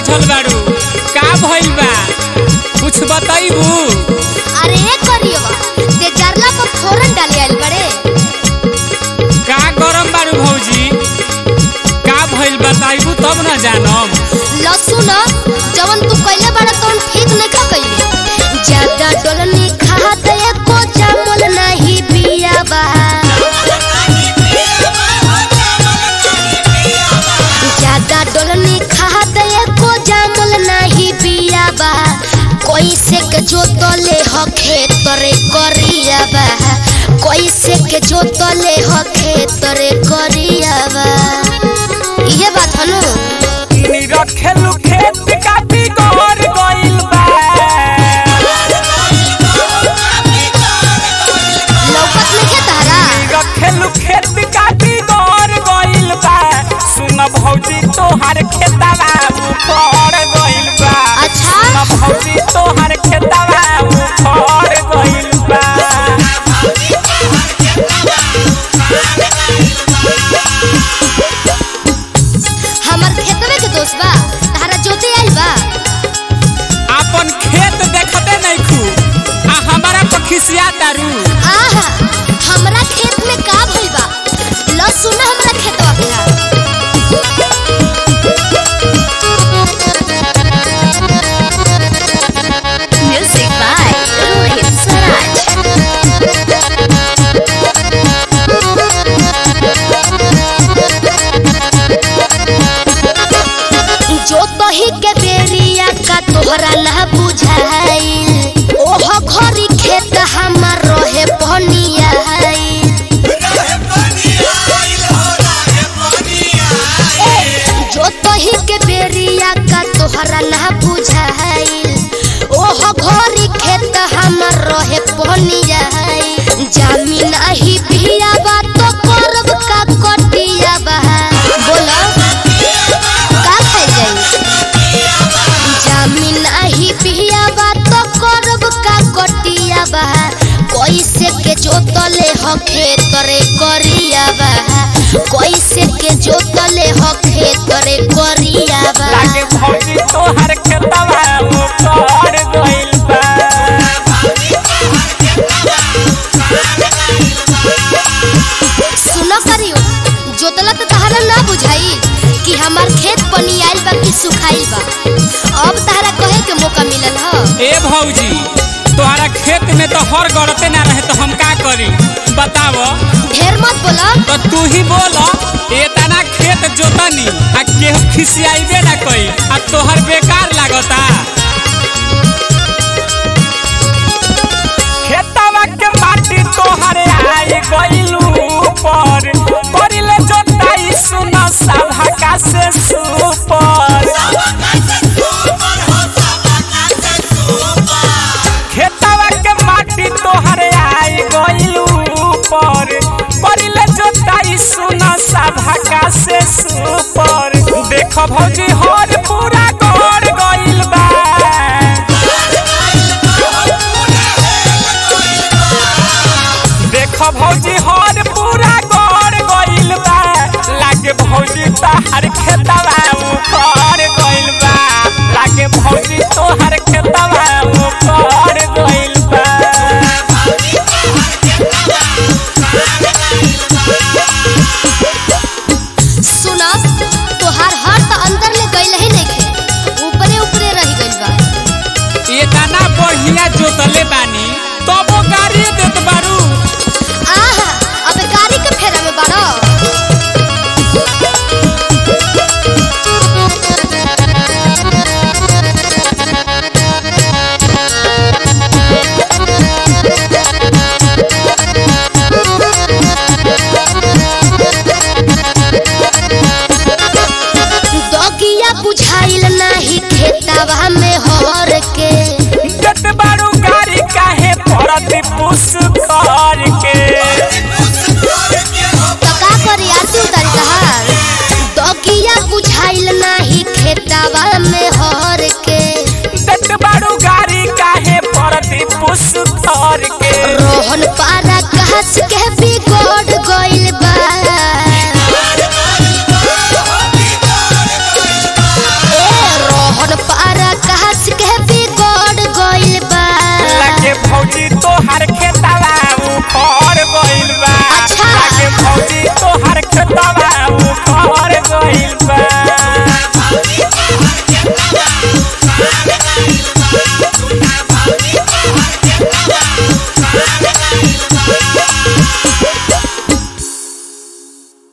बैठल बारू का भइल बा कुछ बताइबू अरे ए करियवा ते जरला पर फोरन डाले आइल बड़े का गरम बारू भौजी का भइल बताइबू तब न जानम लहसुन जवन तू कइले बाड़ा तवन ठीक नहीं का कइले ज्यादा डोलनी खात एको जामल नहीं बिया बा ज्यादा डोलनी खात एको जामल नहीं बिया बा कैसे के जोतले ह खेत रे करिया बा कैसे के जोतले ह खेत रे करिया बा इहे बात हनु रखेलू खेत काटी गोर गइल बा लौकत नहीं तारा रखेलू खेत काटी गोर गइल बा सुन भौजी तोहार खेतवा उखड़ गइल बा अच्छा सुन भौजी तोहार खेतवा उखड़ गइल बा हमर खेतवे के दोस्त बा तारा जोते आइल बा अपन खेत देखते नहीं खू आ हमारा पखिसिया दारू आहा हमरा खेत में का भइल बा ल सुन हमरा खेतवा के हाल म्यूजिक बाय रोहित स्वराज जो तही के बेरिया का तोहरा ना बुझाइल ओह घरी खेत हमर रहे पनिया जो तही के बेरिया का तोहरा ना बुझाइल ओह घरी खेत हमर रहे पनिया जामी नाही बिया बा तो करब का कटिया बा बोला का खाई जाई जामीन आही पिया बा तो करब का कटिया बा कैसे के जोतले ह खेत रे करिया बा कैसे के जोतले ह खेत रे करिया बा लागे भौजी तोहार खेतवा उखड़ गइल बा सुनो करियो जोतला तो तहरा ना बुझाई कि हमार खेत बनी आइल बा कि सुखाइल बा अब तहरा कहे के मौका मिलल ह ए भौजी तोहरा खेत में तो हर गड़ते ना रहे तो हम का करी बताव ढेर मत बोला तो तू ही बोल एतना खेत जोतनी आ केहू खिसियाइबे ना कई आ तोहर बेकार लागता खेतवा के माटी तोहरे आई गइलू ऊपर करिले जोताई सुना सभा का से सुपर खेतवा के माटी तोहरे आई गइलू ऊपर करिले जोताई सुना सभा का से सुपर देख भौजी हर पूरा गड़ गइल बा देख भौजी हर पूरा गड़ गइल बा लागे भौजी तोहर खेतवा उखड़ गइल बा लागे भौजी तोहर खेतवा उखड़ गइल बा सुना तोहार हर तो अंदर ले गइल ही नहीं खे ऊपरे ऊपरे रह गइल बा इतना बढ़िया जोतले बानी तबो गाड़ी देत बारू आहा अब गाड़ी के फेरा में बाड़ो दगिया बुझाइल नाही खेतवा में हर के देत बारू गाड़ी काहे पड़त पुस कर के तो का करी आरती उतारी तहार दगिया बुझाइल नाही खेतवा में हर के देत बारू गाड़ी काहे पड़त पुस कर के रोहन पा